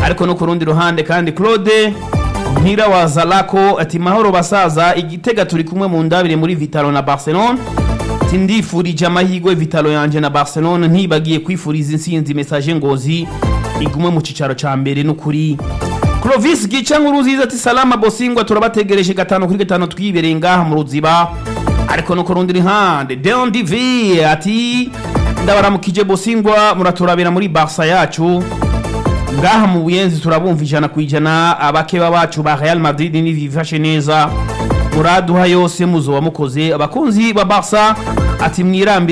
ariko no ku rundi ruhande kandi claude mpira wa zalako ati mahoro basaza igitega turi kumwe mu ndabire muri vitalo na barcelone ati ndifurije amahirwe vitalo yanje na barcelone ntibagiye kwifuriza insinzi message ngozi igume mu cicaro ca mbere n'ukuri Clovis gica nkuru nziza ati salama bosingwa turabategereje gatanu kuri gatanu twibereye ngaha mu ruziba ariko no ku rundi ruhande Deon DV ati ndabaramukije bosingwa muraturabira muri Barca yacu ngaha mu buyenzi turabumva ijana ku ijana abakeba bacu ba Real Madrid nibifashe neza muraduha yose muzoba mukoze abakunzi ba Barca ati mwirambi